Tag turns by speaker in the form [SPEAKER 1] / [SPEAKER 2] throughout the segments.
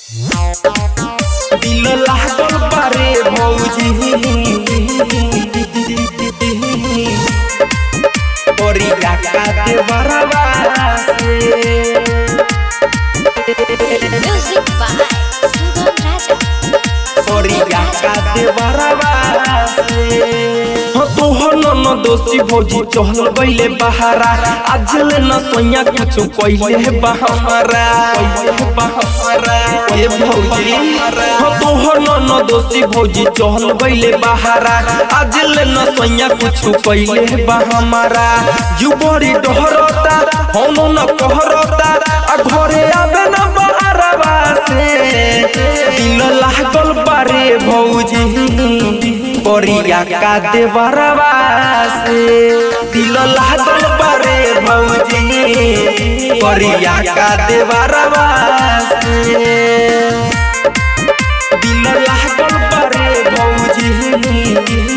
[SPEAKER 1] दिल लागल बारे भौजी ओरिया काटे बरवा से
[SPEAKER 2] Music by Sugam Raja.
[SPEAKER 1] ओरिया काटे बरवा से हो तोहर न दोषी भौजी चहल गइले बहारा आज ले न सोया कुछ कइले बा हमारा कइले बा हमारा ए भौजी हो तोहर न दोषी भौजी चहल गइले बहारा आज ले न सोया कुछ कइले बा हमारा यू बड़ी डहरता हम न कहरता आ घरे आबे न बहारवा से दिल लागल बारे भौजी ओरिया का देवरवा से दिल लागल बारे भौजी ओरिया का देवरवा से दिल लागल बारे भौजी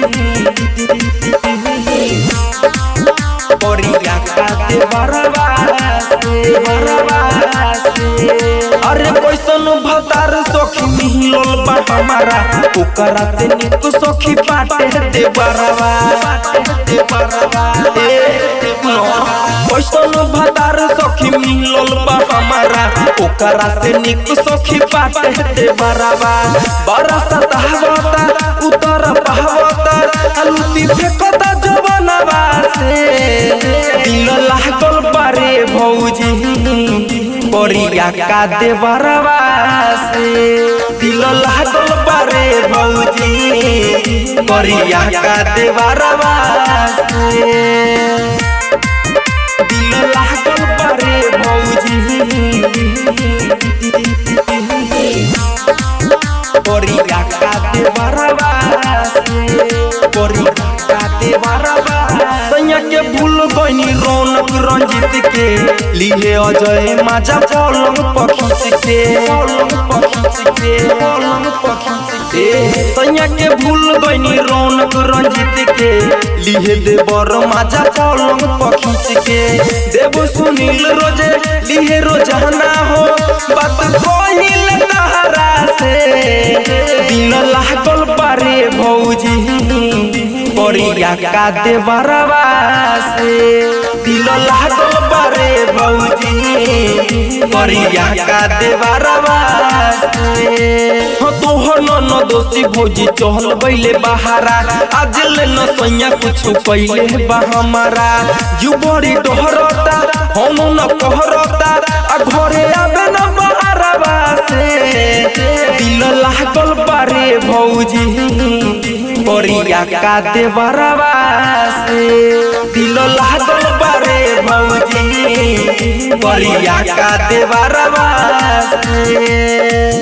[SPEAKER 1] ओरिया का देवरवा से बरवा से अरे कैसन भतार सखी मिलल बा हमारा ओकरा से निक सखी बाटे दे बरवा दे बरवा ए नो कैसन भतार सखी मिलल बा हमारा ओकरा से निक सखी बाटे दे बरवा बरसा तहवता उतर पहवता अलुती फेकता जवनवा से दिल लागल बारे भौजी ओरिया का देवरवा से दिल लागल बारे भौजी ओरिया का देवरवा से दिल लागल बारे भौजी ओरिया का देवरवा से ओरिया का देवरवा सैया के भूल गइनी रौनक रंजित के लिए अजय माजा पलंग पखीच के पलंग पखीच के पलंग पखीच के सैया के भूल गइनी रौनक रंजित के लिए देवर माजा पलंग पखीच के देव सुनील रोजे लिए रोजाना हो बात कहिल तहरा से दिल लागल बारे भौजी ओरिया का देवरवा से दिल लागल बारे भौजी ओरिया का देवरवा से हो तोहर न दोषी भौजी चहल बैले बहारा आज ले न सैया कुछ कैले बा हमारा यू बड़ी डहरता हम न कहरता आ घरे आबे न बहारवा से दिल लागल बारे भौजी ओरिया का देवरवा से दिल लागल बारे भौजी ओरिया का देवरवा से